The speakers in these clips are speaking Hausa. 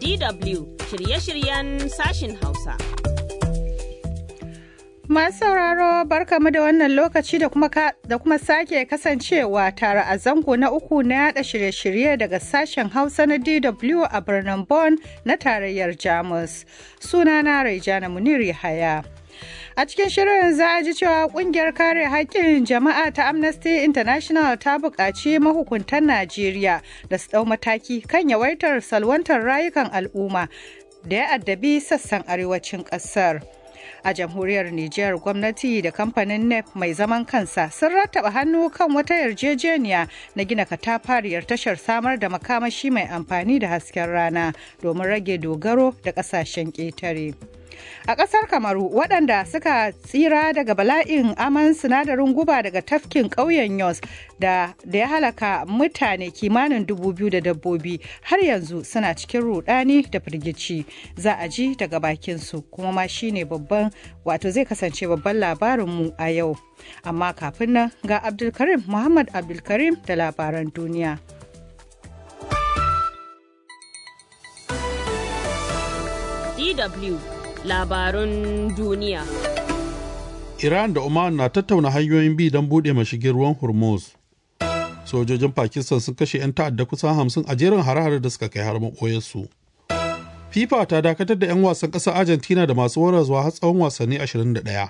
DW shirye-shiryen sashin Hausa. Masu sauraro barkamu da wannan lokaci da kuma, da kuma sake kasancewa tare a zango na uku na yada shirye-shirye daga sashen Hausa na DW a birnin Bonn na tarayyar Jamus. Sunana Raijana Munir Yahaya. A cikin shirin za a ji cewa kungiyar kare haƙƙin jama'a ta Amnesty International ta buƙaci mahukuntan Najeriya da su ɗau mataki kan yawaitar salwantar rayukan al'umma da ya addabi sassan arewacin ƙasar. A jamhuriyar Nijar gwamnati da kamfanin NEP mai zaman kansa sun rattaba hannu kan wata yarjejeniya na gina katafariyar tashar samar da makamashi mai amfani da hasken rana domin rage dogaro da ƙasashen ƙetare. A ƙasar Kamaru waɗanda suka tsira daga bala'in aman sinadarin guba daga tafkin ƙauyen Yos da, da ya halaka mutane kimanin dubu biyu da dabbobi har yanzu suna cikin rudani da firgici za a ji daga bakinsu kuma ma shine babban wato zai kasance babban labarinmu a yau. Amma kafin nan ga Abdulkarim Muhammad Abdulkarim da labaran duniya. DW labarun duniya. Iran da Oman na tattauna hanyoyin bi don buɗe mashigin ruwan Hormuz. Sojojin Pakistan sun kashe 'yan ta'adda kusan hamsin a jerin hare-hare da suka kai har maɓoyarsu. FIFA ta dakatar da 'yan wasan ƙasar Argentina da masu waraswa har tsawon wasanni 21.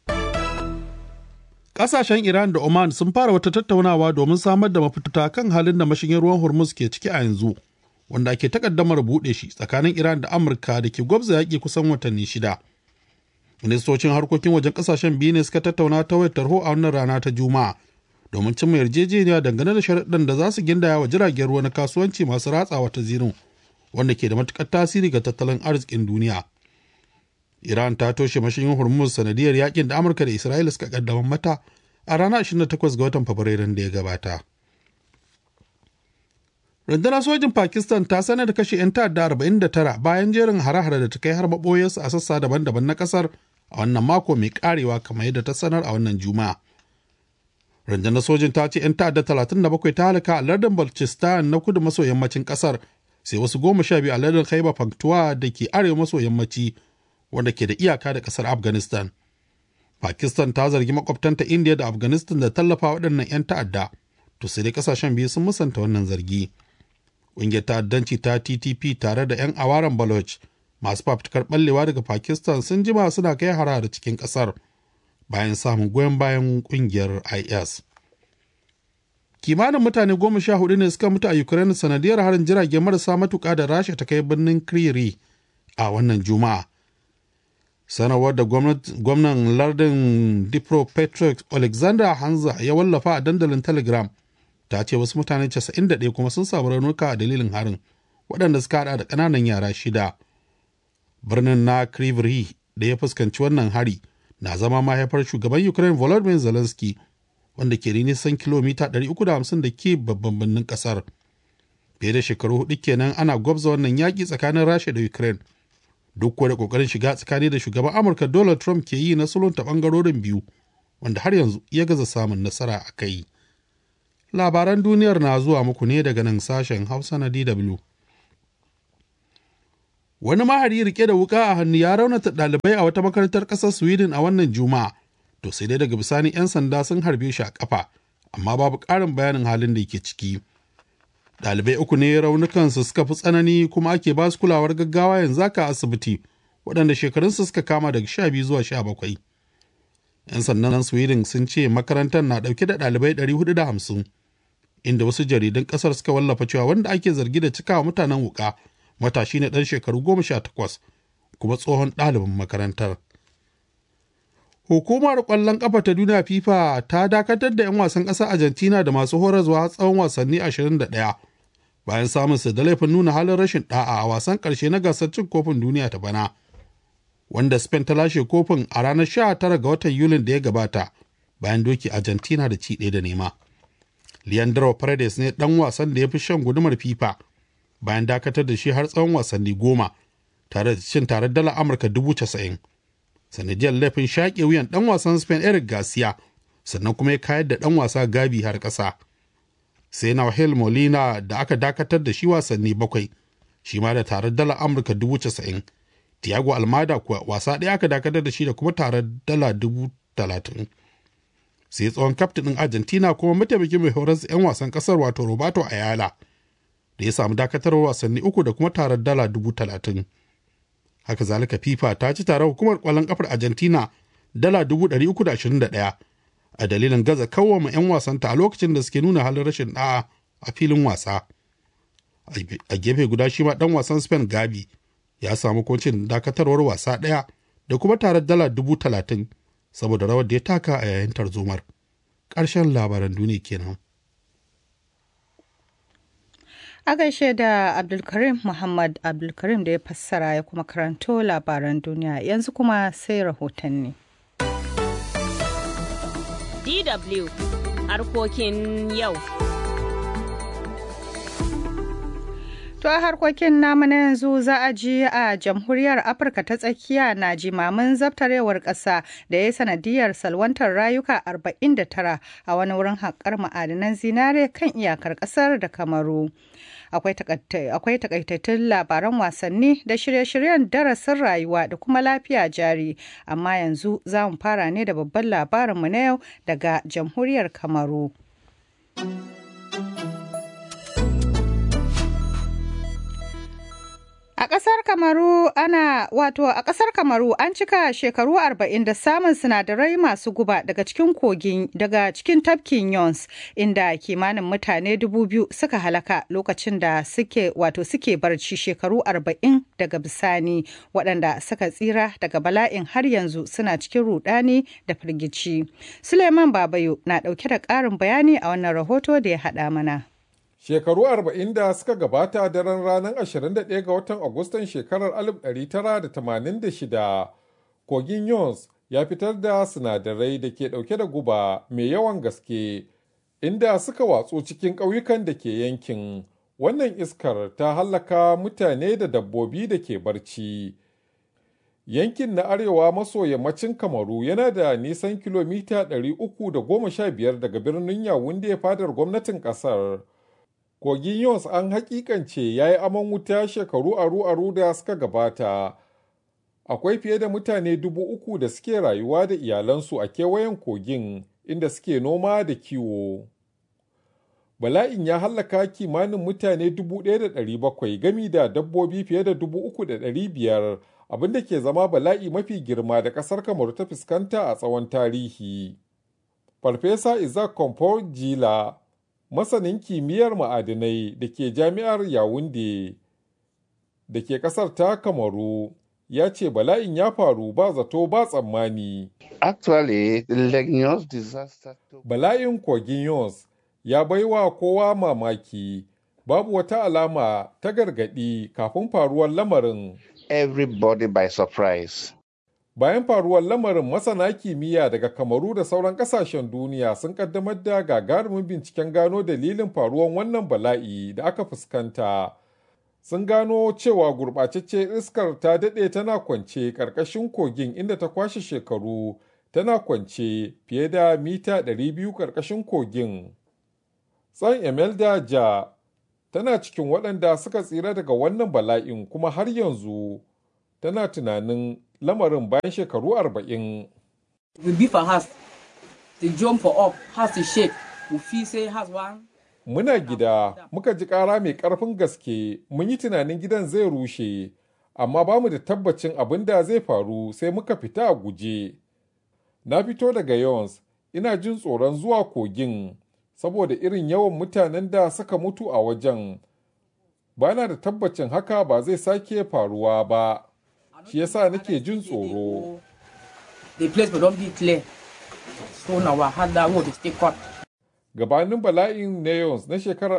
Ƙasashen Iran da Oman sun fara wata tattaunawa domin samar da mafita kan halin da mashigin ruwan Hormuz ke ciki a yanzu. wanda ake takaddamar buɗe shi tsakanin Iran da Amurka da ke gwabza yaƙi kusan watanni shida. Ministocin harkokin wajen ƙasashen biyu ne suka tattauna ta wayar tarho a wannan rana ta Juma'a domin cimma yarjejeniya dangane da sharaɗin da za su gindaya wa jiragen ruwa na kasuwanci masu ratsawa ta zirin wanda ke da matuƙar tasiri ga tattalin arzikin duniya. Iran ta toshe mashigin Hormuz sanadiyar yaƙin da Amurka da Isra'ila suka kaddamar mata a ranar 28 ga watan Fabrairun da ya gabata. rundunar sojin pakistan ta sanar da kashe 'yan ta'adda 49 bayan jerin hare-hare da ta kai har maɓoyarsu a sassa daban-daban na ƙasar a wannan mako mai karewa kamar yadda ta sanar a wannan juma'a rundunar sojin ta ce 'yan ta'adda 37 ta halaka a lardin balchistan na kudu maso yammacin ƙasar sai wasu goma sha biyu a lardin khaiba panktuwa da ke arewa maso yammaci wanda ke da iyaka da ƙasar afghanistan pakistan ta zargi makwabtanta india da afghanistan da tallafa waɗannan 'yan ta'adda to sai dai ƙasashen biyu sun musanta wannan zargi. ƙungiyar ta'addanci ta ttp tare da 'yan awaran baloch masu fafutukar ɓallewa daga pakistan sun jima suna kai harare cikin ƙasar bayan samun goyon bayan ƙungiyar is kimanin mutane goma sha hudu ne suka mutu a ukraine sanadiyar harin jirage marasa matuƙa da rasha ta kai birnin kriri a wannan juma'a sanarwar da gwamnan lardin dipropetrovsk alexander hanza ya wallafa a dandalin telegram ta ce wasu mutane 91 kuma sun samu raunuka a dalilin harin waɗanda suka hada da ƙananan yara shida birnin na krivri da ya fuskanci wannan hari na zama mahaifar shugaban ukraine volodymyr zelensky wanda ke nisan kilomita 350 da ke babban birnin ƙasar fiye da shekaru hudu kenan ana gwabza wannan yaƙi tsakanin rasha da ukraine duk da ƙoƙarin shiga tsakani da shugaban amurka donald trump ke yi na sulunta ɓangarorin biyu wanda har yanzu ya gaza samun nasara a kai. labaran duniyar na zuwa muku ne daga nan sashen hausa na dw wani mahari rike da wuka a hannu ya raunata ɗalibai a wata makarantar ƙasar sweden a wannan juma'a to sai dai daga bisani 'yan sanda sun harbe shi a ƙafa amma babu ƙarin bayanin halin da yake ciki ɗalibai uku ne raunukansu suka fi tsanani kuma ake ba su kulawar gaggawa yanzu haka asibiti waɗanda shekarunsu suka kama daga sha biyu zuwa sha bakwai 'yan sandan sweden sun ce makarantar na ɗauke da ɗalibai 450 inda wasu jaridun ƙasar suka wallafa cewa wanda ake zargi da cikawa mutanen wuka matashi na ɗan shekaru goma sha takwas kuma tsohon ɗalibin makarantar hukumar ƙwallon ƙafa ta duniya fifa ta dakatar da 'yan wasan ƙasar argentina da masu horarwa tsawon wasanni 21 bayan samun su da laifin nuna halin rashin ɗa'a a wasan ƙarshe na gasar cin kofin duniya ta bana wanda Spain ta lashe kofin a ranar 19 ga watan Yulin da ya gabata bayan doki Argentina da ci ɗaya da nema. Leandro Paredes ne ɗan wasan da ya fi shan gudumar FIFA bayan dakatar da shi har tsawon wasanni goma tare da cin tare dala Amurka dubu casa'in. Sanadiyar laifin shaƙe wuyan ɗan wasan Spain Eric Garcia sannan kuma ya kayar da ɗan wasa Gabi har ƙasa. Sai Nahuel Molina da aka dakatar da shi wasanni bakwai shi ma da tarar dala amurka dubu casa'in tiago almada kuwa wasa ɗaya aka dakatar da shi da kuma tarar dala dubu talatin sai tsohon kaftin ɗin argentina kuma mataimakin mai horar 'yan wasan ƙasar wato roberto ayala da ya samu dakatarwar wasanni uku da kuma tarar dala dubu talatin haka zalika fifa ta ci tarar hukumar kwallon kafar argentina dala dubu ɗari uku da ashirin da ɗaya a dalilin gaza kawwama 'yan wasanta a lokacin da suke nuna halin rashin ɗa'a a filin wasa a gefe guda shi ma ɗan wasan spain gabi ya samu kuncin dakatarwar wasa ɗaya da kuma tarar dala dubu talatin saboda rawar da ya taka a yayin tarzomar ƙarshen labaran duniya kenan. A gaishe da Abdulkarim Muhammad Abdulkarim da ya fassara ya kuma karanto labaran duniya yanzu kuma sai rahotanni. DW harkokin yau. To a harkokin namu na yanzu za a ji a jamhuriyar Afirka ta tsakiya na jimamin zabtarewar ƙasa da ya sanadiyar salwantar rayuka 49 a wani wurin haƙar ma'adanan zinare kan iyakar ƙasar da Kamaru. Akwai takaitattun labaran wasanni da shirye-shiryen darasin rayuwa da kuma lafiya jari, amma yanzu za mu fara ne da babban labarinmu na yau daga jamhuriyar Kamaru. A ƙasar Kamaru ana wato a ƙasar Kamaru an cika shekaru arba'in da samun sinadarai masu guba daga cikin kogin daga cikin tafkin Yons inda kimanin mutane dubu biyu suka halaka lokacin da suke wato suke barci shekaru arba'in daga bisani waɗanda suka tsira daga bala'in har yanzu suna cikin rudani da firgici. Suleiman Babayo na ɗauke da ƙarin bayani a wannan rahoto da ya haɗa mana. Shekaru arba'in da suka gabata daren ranar 21 ga watan Agustan shekarar 1986, kogin Yons ya fitar da sinadarai da ke ɗauke da guba mai yawan gaske, inda suka watsu cikin ƙauyukan da ke yankin. Wannan iskar ta hallaka mutane da dabbobi da ke barci. Yankin na arewa maso yammacin Kamaru yana da nisan kilomita 315 daga birnin Yawunde fadar gwamnatin ƙasar. Kogin Yons an hakikance ya yi aman wuta shekaru aru-aru da suka gabata. Akwai fiye da mutane dubu uku da suke rayuwa da iyalansu a kewayen kogin inda suke noma da kiwo. Bala'in ya hallaka kimanin mutane dubu ɗaya da ɗari bakwai gami da dabbobi fiye da dubu uku da ɗari biyar abinda ke zama bala'i mafi girma da ƙasar Kamaru ta fuskanta a tsawon tarihi. Farfesa Isaac Komfor Jila masanin kimiyyar ma'adinai da ke jami'ar yawunde da ke kasar ta kamaru ya ce bala'in ya faru ba zato ba tsammani Actually, the Legnos disaster took bala'in kogin yons ya baiwa kowa mamaki babu wata alama ta gargaɗi kafin faruwar lamarin everybody by surprise. bayan faruwar lamarin masana kimiyya daga kamaru da sauran kasashen duniya sun kaddamar da gagarumin binciken gano dalilin faruwar wannan bala'i da aka fuskanta sun gano cewa gurɓacecce iskar ta daɗe tana kwance ƙarƙashin kogin inda ta kwashe shekaru tana kwance fiye da mita 200 ƙarƙashin kogin tsan emelda ja tana cikin waɗanda suka tsira daga wannan bala'in kuma har yanzu tana tunanin lamarin bayan shekaru arba'in. We beef our house. The jump for up, house to shake. We feel say house one. Muna gida, muka ji ƙara mai ƙarfin gaske, mun yi tunanin gidan zai rushe, amma ba mu da tabbacin abin da zai faru sai muka fita a guje. Na fito daga Yons, ina jin tsoron zuwa kogin, saboda irin yawan mutanen da suka mutu a wajen. Ba na da tabbacin haka ba zai sake faruwa ba. shi yasa nake jin tsoro. The place will not be clear. So now I had that word to stay cut. Gabanin bala'in Neons na shekarar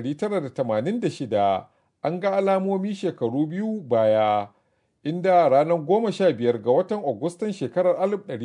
1986 an ga alamomi shekaru biyu baya, inda ranar goma sha biyar ga watan Agustan shekarar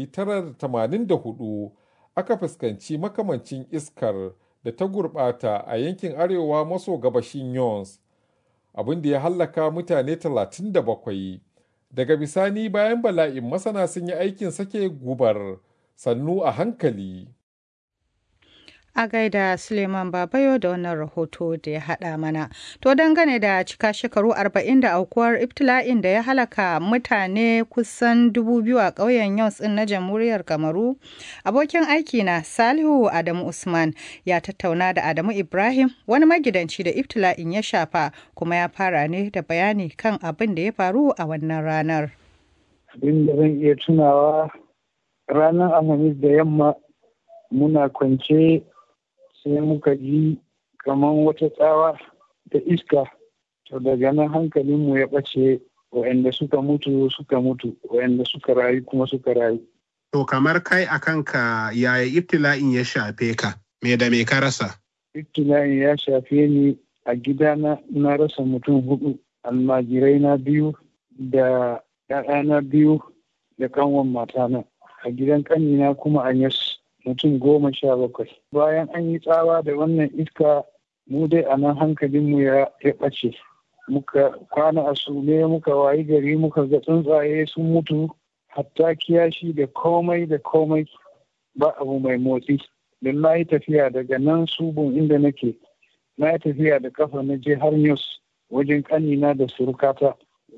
1984 aka fuskanci makamancin iskar da ta gurɓata a yankin arewa maso gabashin Yons, abin da ya hallaka mutane 37. daga bisani bayan bala'in masana sun yi aikin sake gubar sannu a hankali. A gaida Suleiman Babayo da wannan rahoto da ya haɗa mana. To dangane da cika shekaru arba'in da aukuwar ibtila'in da ya halaka mutane kusan dubu biyu a ƙauyen Yons ɗin na Jamhuriyar Kamaru, abokin aiki na Salihu Adamu Usman ya tattauna da Adamu Ibrahim wani magidanci da ibtila'in ya shafa kuma ya fara ne da bayani kan abin da ya faru a wannan ranar. Abin da zan iya tunawa ranar Alhamis da yamma muna kwance sai muka ji kamar wata tsawa da iska to daga nan hankalinmu ya ɓace waɗanda suka mutu suka mutu waɗanda suka rayu kuma suka rayu. To kamar kai a kanka yaya ibtila'in ya shafe ka me da me ka rasa? Ibtila'in ya shafe ni a gidana na rasa mutum hudu almajirai na biyu da ‘ya'yana biyu da kanwan matana a gidan ƙanina kuma a yas mutum goma sha bakwai bayan an yi tsawa da wannan iska mu dai a nan hankalinmu ya ɓace muka kwana a sume muka wayi gari muka ga tsuntsaye sun mutu hatta kiyashi da komai da komai ba abu mai motsi don na yi tafiya daga nan subun inda nake na yi tafiya da kafa na je har news wajen kanina da surukata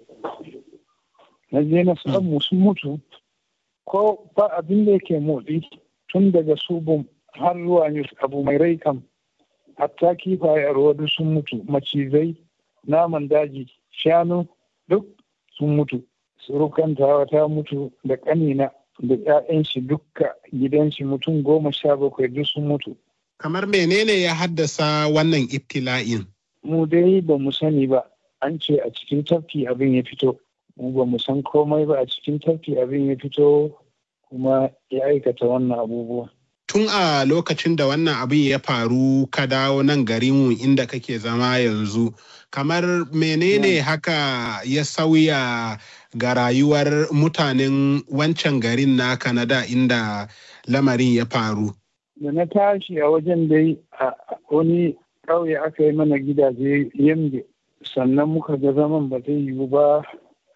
na je na samu sun mutu ko ba abin da yake motsi tun daga subun har zuwa news abu mai rai kam hatta kifaye a ruwa duk sun mutu macizai naman daji shanu duk sun mutu surukan tawa ta mutu da kanina da 'ya'yan shi dukka gidan shi mutum goma sha bakwai duk sun mutu Kamar menene ya haddasa wannan ibtila'in? mu dai ba mu sani ba an ce a cikin tafki abin ya fito mu ba mu san komai ba a cikin tafki abin ya fito kuma ya aikata wannan abubuwa Tun a lokacin da wannan abin ya faru ka dawo nan garinmu inda kake zama yanzu, kamar menene haka ya sauya ga rayuwar mutanen wancan garin na Kanada inda lamarin ya faru? da na tashi a wajen dai a wani ƙauye aka yi mana gidaje yambe sannan muka ga zaman ba zai yiwu ba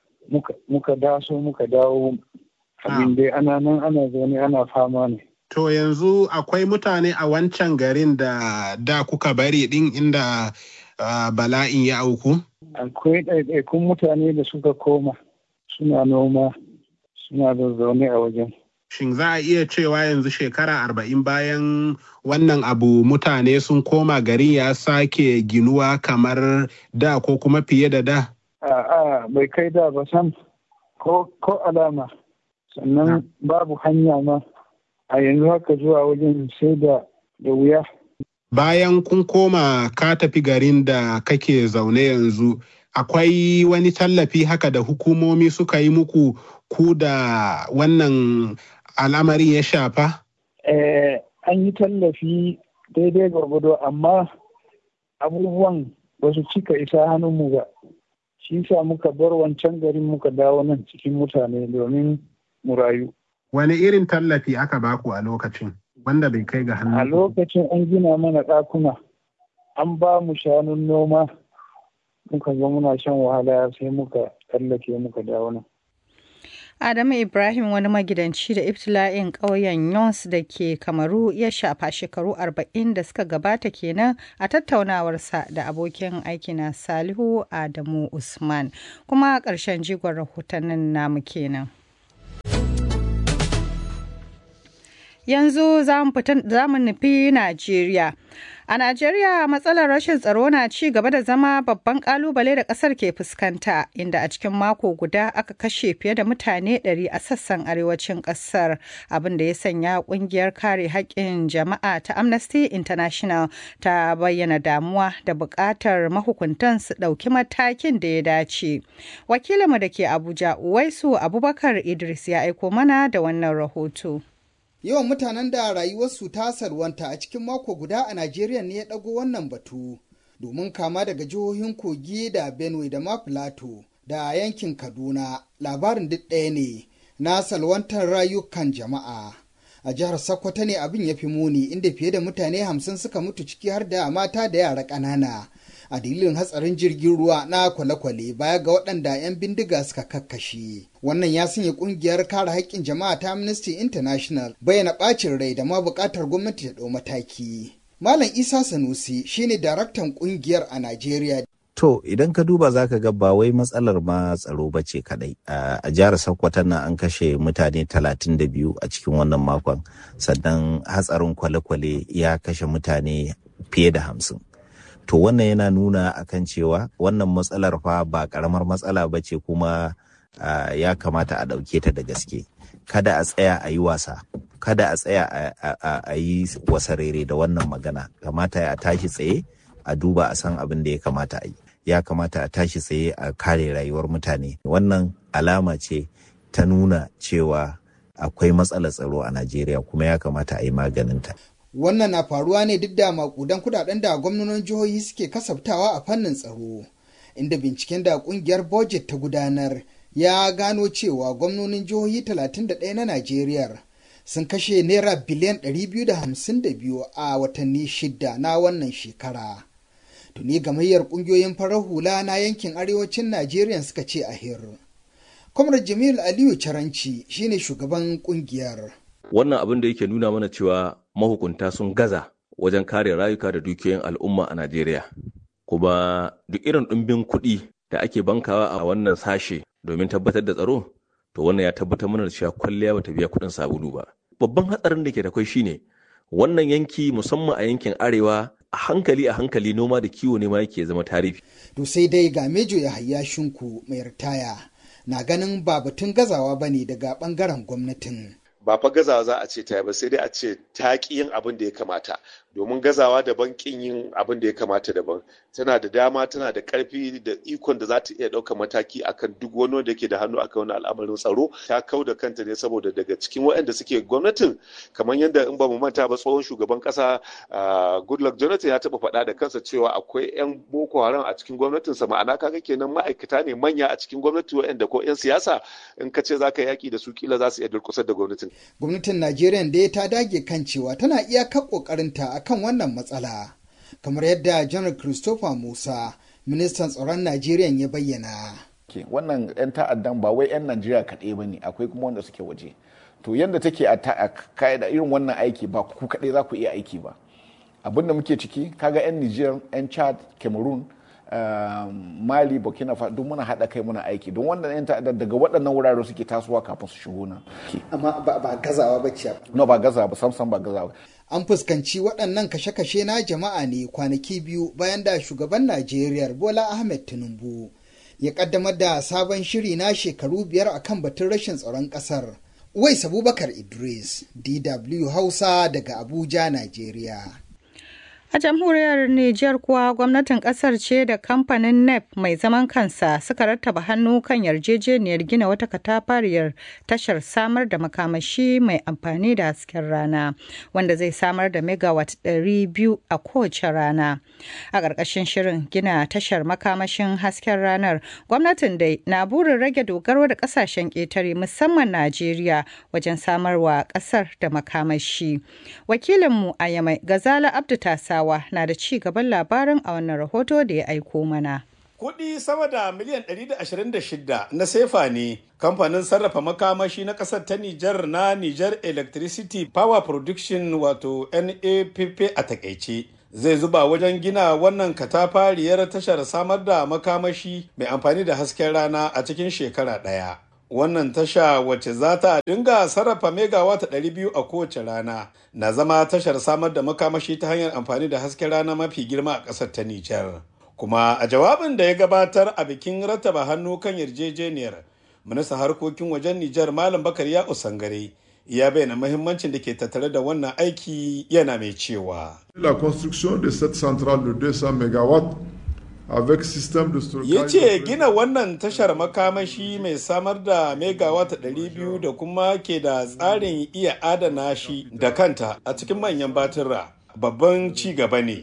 muka daso muka dawo abin dai ana nan ana zaune ana fama ne To yanzu akwai mutane a wancan garin da da kuka bari din inda uh, bala'in ya auku? akwai ɗaiɗaikun mutane da suka koma suna noma suna da zaune a wajen Shin za a iya cewa yanzu shekara arba'in bayan wannan abu mutane sun koma garin ya sake ginuwa kamar da ko kuma fiye da da? a'a bai kai da ba sam ko ko alama sannan babu hanya ma a yanzu haka zuwa wajen sai da da wuya Bayan kun koma ka tafi garin da kake zaune yanzu, akwai wani tallafi haka da hukumomi suka yi muku ku da wannan al'amarin ya shafa? Eh, an yi tallafi daidai gwargwado amma abubuwan ba su cika isa hannunmu ba shi sa muka bar wancan garin muka dawo nan cikin mutane domin mu rayu Wani irin tallafi aka baku a lokacin wanda bai kai ga a hannun lokacin an gina mana ɗakuna an ba mu shanun noma muka ga muna shan wahala sai muka tsallake muka dawo nan Adamu Ibrahim wani magidanci da ibtila'in ƙauyen Yons da ke Kamaru ya shafa shekaru 40 da suka gabata kenan a tattaunawarsa da abokin aikina Salihu Adamu Usman. Kuma ƙarshen jigon rahotannin namu kenan. Yanzu za mu nufi Najeriya. A Najeriya matsalar rashin tsaro na ci gaba da zama babban kalubale da kasar ke fuskanta inda a cikin mako guda aka kashe fiye da mutane 100 a sassan arewacin kasar abin da ya sanya kungiyar kare haƙƙin jama'a ta Amnesty International ta bayyana damuwa da buƙatar mahukuntan su ɗauki matakin da ya dace. Wakilinmu da ke Abuja Uwaisu Abubakar Idris ya aiko mana da wannan rahoto. Yawan mutanen da rayuwarsu ta salwanta a cikin mako guda a Najeriya ne ya ɗago wannan batu, domin kama daga jihohin Kogi da Benue da ma Plateau da yankin Kaduna labarin duk ɗaya ne na salwantar rayukan jama'a. A jihar Sokoto ne abin ya fi muni inda fiye da mutane hamsin suka mutu ciki har da mata da yara ƙanana a dalilin hatsarin jirgin ruwa na kwale-kwale baya ga waɗanda 'yan bindiga suka kakkashe. Wannan ya sanya ƙungiyar kare haƙƙin jama'a ta Amnesty International bayyana ɓacin rai da ma buƙatar gwamnati ta ɗau mataki. Malam Isa Sanusi shine daraktan ƙungiyar a Najeriya. To idan ka duba za ka ga ba wai matsalar ma tsaro ba ce kadai. A jihar Sokoto nan an kashe mutane 32 a cikin wannan makon, sannan hatsarin kwale-kwale ya kashe mutane fiye da hamsin. To wannan yana nuna akan cewa wannan matsalar fa ba karamar matsala ba ce kuma ya kamata a ɗauke ta da gaske. Kada a tsaya a yi wasa, kada a tsaya a yi wasarere da wannan magana, kamata a tashi tsaye a duba a san abin da ya kamata a yi. ya kamata a tashi tsaye a kare rayuwar mutane wannan alama ce ta nuna cewa akwai matsalar tsaro a najeriya kuma ya kamata a yi maganinta wannan na faruwa ne duk da makudan kudaden da gwamnonin jihohi suke kasaftawa a fannin tsaro inda binciken da kungiyar budget ta gudanar ya gano cewa gwamnonin jihohi 31 na najeriya sun kashe naira biliyan 252 a watanni shida na wannan shekara tuni gamayyar kungiyoyin farar hula na yankin arewacin najeriya suka ce a hir kwamrar jamil aliyu caranci shine shugaban kungiyar wannan abin da yake nuna mana cewa mahukunta sun gaza wajen kare rayuka da dukiyoyin al'umma a najeriya kuma duk irin ɗumbin kuɗi da ake bankawa a wannan sashe domin tabbatar da tsaro to wannan ya tabbatar mana da cewa kwalliya bata biya kuɗin sabulu ba babban hatsarin da ke da kwai shine wannan yanki musamman a yankin arewa a hankali a hankali noma da kiwo ne ma yake zama tarihi. To sai dai ga Mejo ya hayya shinku mai ritaya na ganin ba batun gazawa ba ne daga bangaren gwamnatin. Ba fa gazawa za a ce ta ba sai dai a ce ta ƙi yin abin da ya kamata domin gazawa daban ƙin yin abin da ya kamata daban tana da dama tana da ƙarfi da ikon da za ta iya ɗaukar mataki akan duk wani wanda ke da hannu akan wani al'amarin tsaro ta kau da kanta ne saboda daga cikin waɗanda suke gwamnatin kamar yadda in ba mu manta ba tsohon shugaban ƙasa goodluck jonathan ya taɓa faɗa da kansa cewa akwai 'yan boko haram a cikin gwamnatinsa ma'ana kaga kenan ma'aikata ne manya a cikin gwamnati waɗanda ko 'yan siyasa in ka ce za ka yaƙi da su kila za su iya durƙusar da gwamnatin. gwamnatin najeriya da ta dage kan cewa tana iyakar ƙoƙarinta akan wannan matsala kamar yadda janar christopher musa ministan tsaron najeriya ya bayyana wannan 'yan ta'addan ba wai 'yan najeriya kaɗai ba ne akwai kuma wanda suke waje to yadda take a da irin wannan aiki ba ku kaɗai za ku iya aiki ba abin da muke ciki kaga 'yan niger 'yan chad cameroon mali burkina faso duk muna haɗa kai muna aiki don wannan 'yan ta'addan daga waɗannan wurare suke tasowa kafin su shigo nan amma ba gazawa ba ce no ba gazawa ba samsam ba gazawa an fuskanci waɗannan kashe-kashe na jama'a ne kwanaki biyu bayan da shugaban najeriya bola ahmed tinubu ya kaddamar da sabon shiri na shekaru biyar akan batun rashin tsaron ƙasar wais abubakar idris dw hausa daga abuja najeriya A jamhuriyar Nijar kuwa gwamnatin kasar ce da kamfanin NEP mai zaman kansa suka rattaba hannu kan yarjejeniyar gina wata katafariyar tashar samar da makamashi mai amfani da hasken rana wanda zai samar da megawatt 200 a kowace rana. A ƙarƙashin shirin gina tashar makamashin hasken ranar gwamnatin dai na burin rage dogaro da ƙasashen ƙetare musamman Najeriya wajen samarwa ƙasar da makamashi. Wakilinmu a Yamai Gazala Abdu Tasa Hausawa na da ci gaban labarin a wannan rahoto da ya aiko mana. Kuɗi sama da miliyan 126 na sefa ne kamfanin sarrafa makamashi na ƙasar ta Nijar na Nijar Electricity Power Production wato NAPP a takaice. Zai zuba wajen gina wannan katafariyar tashar samar da makamashi mai amfani da hasken rana a cikin shekara ɗaya. wannan tasha wacce za ta dinga sarrafa megawata 200 a kowace rana na zama tashar samar da makamashi ta hanyar amfani da hasken rana mafi girma a ƙasar ta Nijar. Kuma a jawabin da ya gabatar a bikin rattaba hannu kan yarjejeniyar, ministan harkokin wajen Nijar Malam Bakar ya Usangare ya bayyana mahimmancin da ke tattare da wannan aiki yana mai cewa. La construction de cette centrale de 200 MW avec système de stockage ya ce gina wannan tashar makamashi mai samar da megawata 200 da kuma ke da tsarin iya adana shi da kanta a cikin manyan batura babban ci gaba ne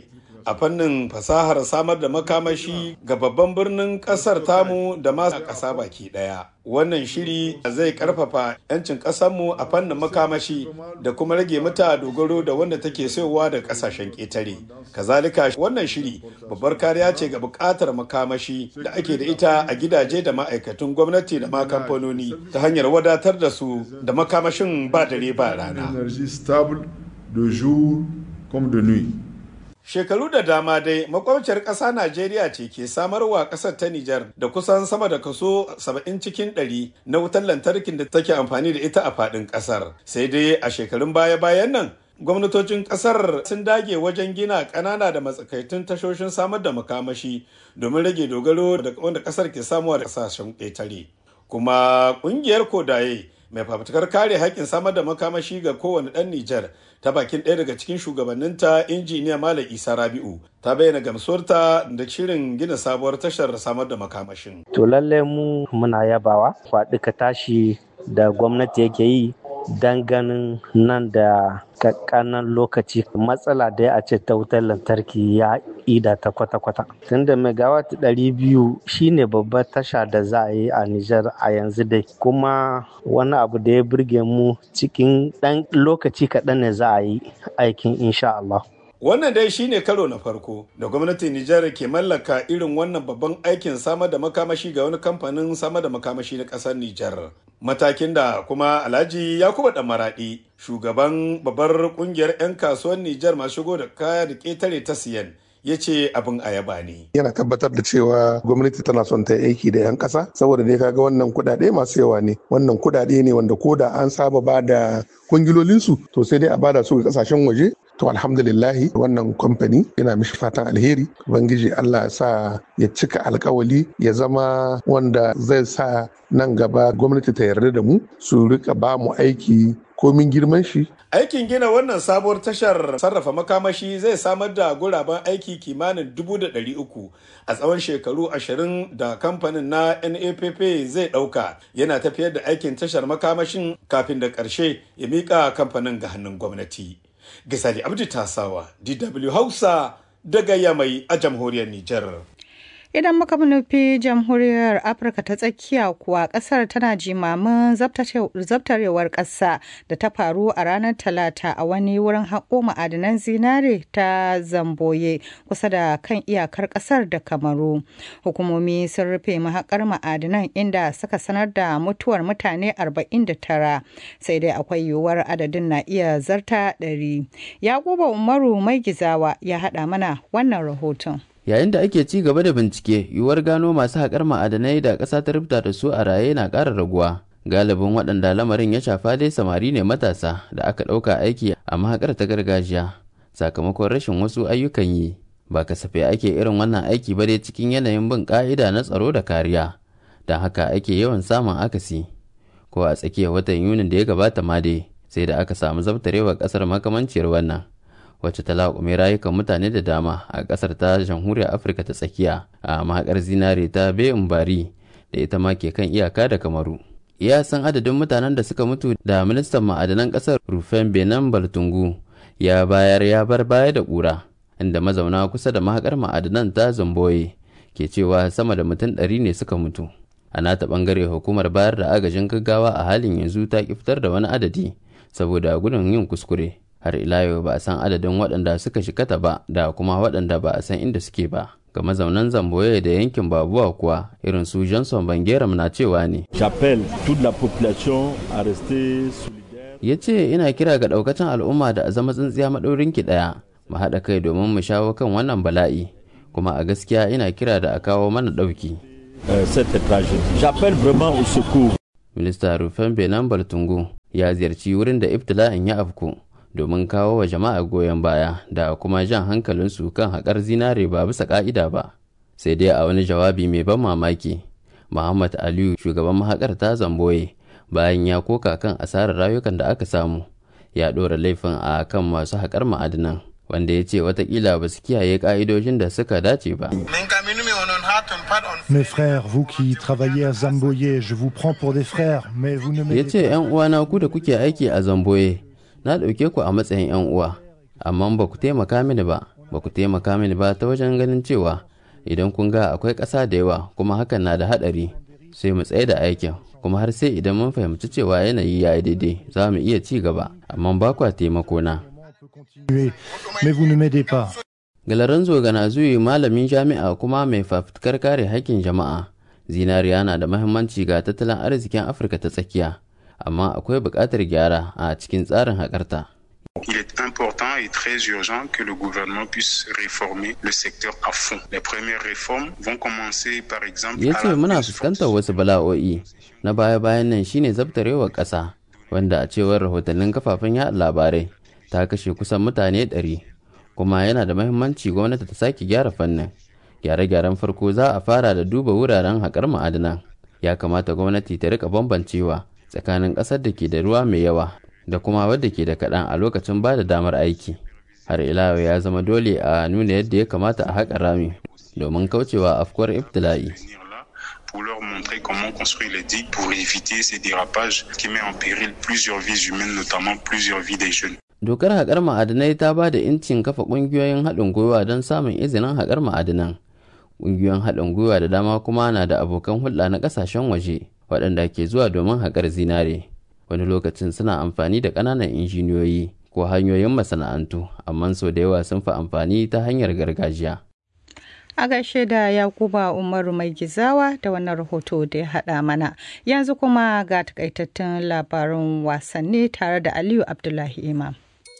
a fannin fasahar samar da makamashi ga babban birnin kasar tamu da ma ƙasa baki ɗaya. Wannan shiri zai karfafa 'yancin ƙasarmu a fannin makamashi da kuma rage mata dogaro da wanda take sayowa da ƙasashen ƙetare. Kazalika wannan shiri babbar kariya ce ga buƙatar makamashi da ake da ita a gidaje da ma'aikatun gwamnati da ma kamfanoni ta hanyar wadatar da su da makamashin ba dare ba rana. de jour comme de nuit. Shekaru da dama dai makwabciyar ƙasa Najeriya ce ke samarwa ƙasar ta Nijar da kusan sama da kaso 70 cikin 100 na wutar lantarkin da take amfani da ita a faɗin ƙasar. Sai dai a shekarun baya-bayan nan gwamnatocin ƙasar sun dage wajen gina ƙanana da matsakaitun tashoshin samar da makamashi domin rage dogaro da wanda ƙasar ke samuwa da ƙasashen ƙetare. Kuma ƙungiyar Kodaye mai fafutukar kare haƙƙin samar da makamashi ga kowane ɗan Nijar ta bakin ɗaya daga cikin shugabanninta injiniya Malam Isa Rabi'u ta bayyana gamsuwarta da shirin gina sabuwar tashar samar da makamashin. To lallai mu muna yabawa faɗi ka tashi da gwamnati yake yi dan ganin nan da kakkanan lokaci matsala da a ce ta wutar lantarki ya ida ta kwata-kwata tunda megawatt ɗari biyu shine babbar tasha da za a yi a Nijar a yanzu dai kuma wani abu da ya burge mu cikin ɗan lokaci kaɗan ne za a yi aikin insha Allah. Wannan dai shine karo na farko da gwamnatin Nijar ke mallaka irin wannan babban aikin samar da makamashi ga wani kamfanin samar da makamashi na ƙasar Nijar. Matakin da kuma Alhaji Yakubu Maraɗi, shugaban babbar ƙungiyar 'yan kasuwar Nijar masu shigo da kaya da ƙetare ta siyan, ya ce abin ayaba ne. Yana tabbatar da cewa gwamnati tana son ta aiki da 'yan ƙasa saboda dai kaga wannan kuɗaɗe masu yawa ne wannan kuɗaɗe ne wanda ko da an saba ba da kungilolinsu to sai dai a bada su ga ƙasashen waje to alhamdulillahi wannan kamfani yana mishi fatan alheri ubangiji allah ya sa ya cika alkawali ya zama wanda zai sa nan gaba gwamnati ta yarda da mu su rika ba mu aiki komin girman shi Aikin gina wannan sabuwar tashar sarrafa makamashi zai samar da guraben aiki kimanin dubu da ɗari uku a tsawon shekaru ashirin da kamfanin na NAPP zai ɗauka yana tafiyar da aikin tashar makamashin kafin da ƙarshe ya miƙa kamfanin ga hannun gwamnati. Gisali Abdi Tasawa, DW Hausa daga Yamai a jamhuriyar Nijar. Idan muka nufi jamhuriyar Afirka ta tsakiya kuwa kasar tana jimamin zabtarewar ƙasa da ta faru a ranar Talata a wani wurin haƙo ma'adanan zinare ta Zamboye kusa da kan iyakar ƙasar da Kamaru. Hukumomi sun rufe mahaƙar ma'adanan inda suka sanar da mutuwar mutane 49 sai dai akwai yiwuwar adadin na iya zarta 100. Yakuba Umaru Mai Gizawa ya haɗa mana wannan rahoton. yayin da ake ci gaba da bincike yiwuwar gano masu haƙar ma'adanai da ƙasa ta rubuta da su a raye na ƙara raguwa galibin waɗanda lamarin ya shafa dai samari ne matasa da aka ɗauka aiki a mahaƙar ta gargajiya sakamakon rashin wasu ayyukan yi ba kasafai ake irin wannan aiki ba dai cikin yanayin bin ƙa'ida na tsaro da kariya don haka ake yawan samun akasi ko a tsakiyar watan yunin da ya gabata ma dai sai da aka samu zabtarewar ƙasar makamanciyar wannan wacce ta laƙume rayukan mutane da dama a ƙasar ta jamhuriyar afirka ta tsakiya a mahaƙar zinare ta bayan bari da ita ma ke kan iyaka da kamaru iya san adadin mutanen da suka mutu da ministan ma'adanan ƙasar rufen benin baltungu ya bayar ya bar baya da ƙura inda mazauna kusa da mahaƙar ma'adanan ta zamboye ke cewa sama da mutum ɗari ne suka mutu a nata ɓangare hukumar bayar da agajin gaggawa a halin yanzu ta fitar da wani adadi saboda gudun yin kuskure har ila yau ba a san adadin waɗanda suka shikata ba da kuma waɗanda ba a san inda suke ba ga mazaunan zamboye da yankin babuwa kuwa irin su johnson bangeram na cewa ne ya ce ina kira ga ɗaukacin al'umma da a zama tsintsiya maɗaurin ki ɗaya mu haɗa kai domin mu shawo kan wannan bala'i kuma a gaskiya ina kira da a kawo mana ɗauki minista rufen benin baltungu ya ziyarci wurin da ibtila'in ya afku domin kawo wa jama'a goyon baya da kuma jan hankalinsu kan haƙar zinare ba bisa ƙa'ida ba sai dai a wani jawabi mai ban mamaki muhammad aliyu shugaban mahaƙar ta zamboye bayan ya koka kan asarar rayukan da aka samu ya ɗora laifin a kan masu haƙar ma'adinan wanda ya ce watakila ba su kiyaye ƙa'idojin da suka dace ba Mes frères, vous qui travaillez à Zamboye, je vous prends pour des frères, mais vous ne Ya ce ‘yan uwana ku da kuke aiki a Zamboye, na ɗauke ku a matsayin ‘yan uwa, amma ba ku taimaka mini ba, ba ku taimaka mini ba ta wajen ganin cewa idan kun ga akwai ƙasa da yawa kuma hakan na da haɗari sai mu tsaye da aikin kuma har sai idan mun fahimci cewa yanayi ya yi daidai za mu iya ci gaba amma ba kwa taimako na. Mais vous ne m'aidez pas. Galaranzo Ganazuyi malamin jami'a kuma mai fafutukar kare haƙƙin jama'a. Zinariya na da mahimmanci ga tattalin arzikin Afirka ta tsakiya, amma akwai buƙatar gyara a cikin tsarin haƙarta. Il est important et très urgent que le gouvernement puisse réformer le secteur à fond. Les premières réformes vont commencer par exemple Ya ce muna fuskantar wasu bala'o'i na baya-bayan nan shine zabtarewar ƙasa wanda a cewar rahotannin kafafen yaɗa labarai ta kashe kusan mutane ɗari kuma yana da mahimmanci gwamnati ta sake gyara fannin gyare-gyaren farko za a fara da duba wuraren haƙar ma'adanan ya kamata gwamnati ta rika bambancewa tsakanin ƙasar da ke da ruwa mai yawa da kuma wadda ke da kaɗan a lokacin ba da damar aiki har ila ya zama dole a nuna yadda ya kamata a haƙa rami domin kaucewa afkuwar ibtila'i pour leur montrer comment construire les digues pour éviter ces dérapages qui met en péril plusieurs vies humaines, notamment plusieurs vies des jeunes. Dokar haƙar ma'adanai ta ba da incin kafa ƙungiyoyin haɗin gwiwa don samun izinin haƙar ma'adanan. Ƙungiyoyin haɗin gwiwa da dama kuma na da abokan hulɗa na ƙasashen waje waɗanda ke zuwa domin haƙar zinare. Wani lokacin suna amfani da ƙananan injiniyoyi ko hanyoyin masana'antu, amma sau da yawa sun fi amfani ta hanyar gargajiya. A gaishe da Yakuba Umaru mai gizawa da wannan rahoto da ya haɗa mana. Yanzu kuma ga takaitattun labarin wasanni tare da Aliyu Abdullahi Imam.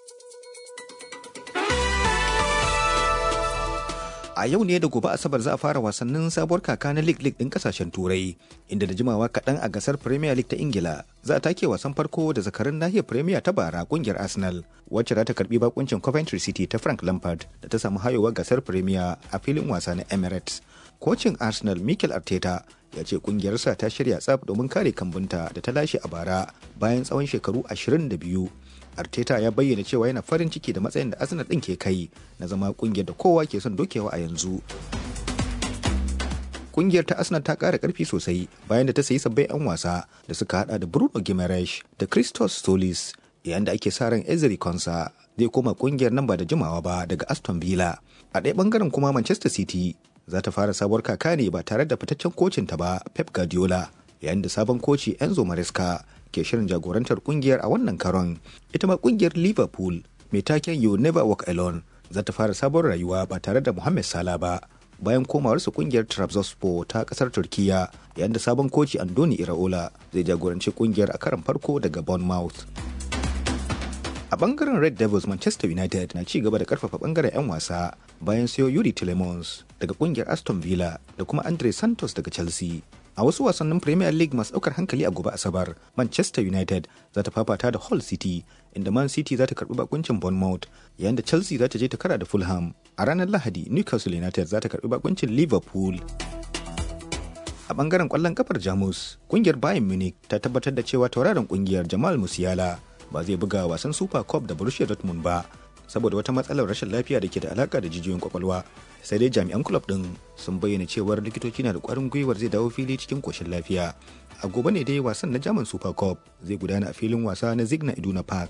a yau ne da gobe asabar za a fara wasannin sabuwar kaka na league league din kasashen turai inda da jimawa kaɗan a gasar premier league ta ingila za a take wasan farko da zakarin nahiyar premier ta bara kungiyar arsenal wacce za ta karbi bakuncin coventry city ta frank lampard da ta samu hayowa gasar premier a filin wasa na emirates kocin arsenal mikel arteta ya ce kungiyarsa ta shirya tsaf domin kare kambunta da ta lashe a bara bayan tsawon shekaru 22 Arteta ya bayyana cewa yana farin ciki da matsayin da Arsenal ɗin ke kai na zama kungiyar da kowa ke son dokewa a yanzu. Kungiyar ta Arsenal ta ƙara ƙarfi sosai bayan da ta sayi sabbin 'yan wasa da suka hada da Bruno Guimaraes da Christos Solis yayin da ake sa ran Ezri Konsa zai koma kungiyar nan ba da jimawa ba daga Aston Villa. A ɗaya bangaren kuma Manchester City za ta fara sabuwar kaka ne ba tare da fitaccen kocin ta ba Pep Guardiola yayin da sabon koci Enzo Maresca ke shirin jagorantar kungiyar a wannan karon ita ma kungiyar liverpool mai taken you never walk alone za ta fara sabon rayuwa ba tare da mohamed salah ba bayan komawarsa kungiyar trabzonspor ta kasar turkiya yayin da sabon koci andoni iraola zai jagoranci kungiyar a karon farko daga bournemouth a bangaren red devils manchester united na ci gaba da karfafa bangaren 'yan wasa bayan sayo yuri telemons daga kungiyar aston villa da kuma andre santos daga chelsea a wasu wasannin premier league masu daukar hankali a gobe asabar manchester united za ta fafata da hull city inda man city za ta karbi bakuncin bournemouth yayin da chelsea za ta je ta kara da fulham a ranar lahadi newcastle united za ta karbi bakuncin liverpool a bangaren kwallon kafar jamus kungiyar bayern munich ta tabbatar da cewa tauraron kungiyar jamal musiala ba zai buga wasan super cup da borussia dortmund ba saboda wata matsalar rashin lafiya da ke da alaka da jijiyoyin kwakwalwa sai dai jami'an club din sun bayyana cewar likitoci na da kwarin gwiwar zai dawo fili cikin koshin lafiya a gobe ne dai wasan na german super cup zai gudana a filin wasa na zigna iduna park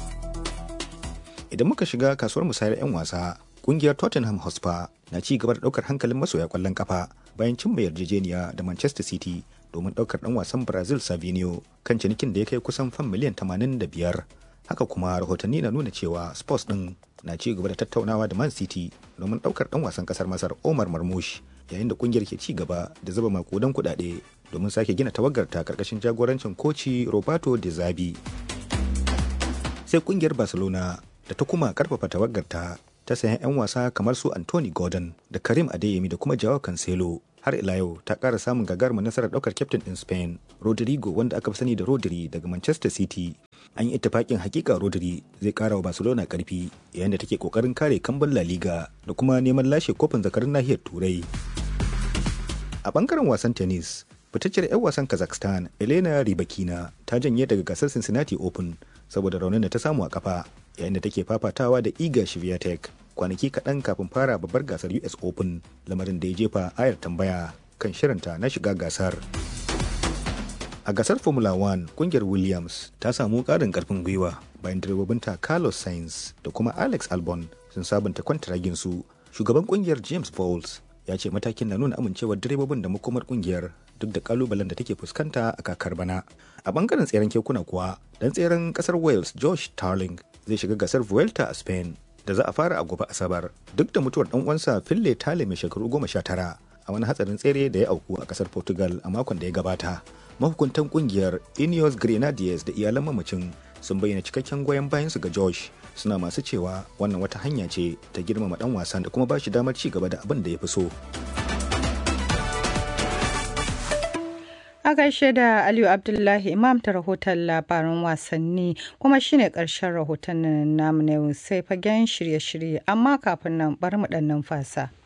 idan muka shiga kasuwar musayar 'yan wasa kungiyar tottenham hotspur na ci gaba da daukar hankalin masoya kwallon kafa bayan cimma yarjejeniya da manchester city domin daukar dan wasan brazil savinio kan cinikin da ya kai kusan fan miliyan 85 haka kuma rahotanni na nuna cewa sports din na ci gaba da tattaunawa da man city domin daukar dan wasan kasar masar omar marmush yayin da kungiyar ke ci gaba da zuba makudan kudade domin sake gina tawagarta karkashin jagorancin koci roberto de zabi sai kungiyar barcelona da ta kuma karfafa tawagarta ta sayan 'yan wasa kamar su anthony gordon da karim adeyemi da kuma jawo cancelo har ila yau ta ƙara samun gagarumar nasarar ɗaukar kyaftin ɗin spain rodrigo wanda aka fi sani da rodri daga manchester city an yi ittifaƙin hakika rodri zai ƙara wa barcelona ƙarfi yayin da take ƙoƙarin kare kambun la liga da kuma neman lashe kofin zakarun nahiyar turai a ɓangaren wasan tennis fitacciyar 'yan wasan kazakhstan elena ribakina ta janye daga gasar cincinnati open saboda raunin da ta samu a kafa yayin da take fafatawa da iga shiviatek kwanaki kaɗan kafin fara babbar gasar us open lamarin da ya jefa ayar tambaya kan shirinta na shiga gasar a gasar formula 1 kungiyar williams ta samu ƙarin ƙarfin gwiwa bayan direbobinta carlos sainz da kuma alex albon sun sabunta kwantaragin su shugaban kungiyar james bowles ya ce matakin na nuna amincewar direbobin da makomar kungiyar duk da kalubalen da take fuskanta a kakar bana a bangaren tseren kekuna kuwa dan tseren kasar wales josh tarling zai shiga gasar vuelta a spain da za a fara a gobe asabar duk da mutuwar dan uwansa fille tale mai shekaru goma sha tara a wani hatsarin tsere da ya auku a kasar portugal a makon da ya gabata mahukuntan kungiyar ineos grenadiers da iyalan mamacin sun bayyana cikakken goyon bayansu ga josh suna masu cewa wannan wata hanya ce ta girmama dan wasan da kuma ba shi damar ci gaba da abin da ya fi so A gaishe da Aliyu Abdullahi Imam ta rahoton labaran wasanni kuma shine ƙarshen rahoton namu na yau sai fagen shirye-shirye amma kafin nan bari mu ɗan numfasa.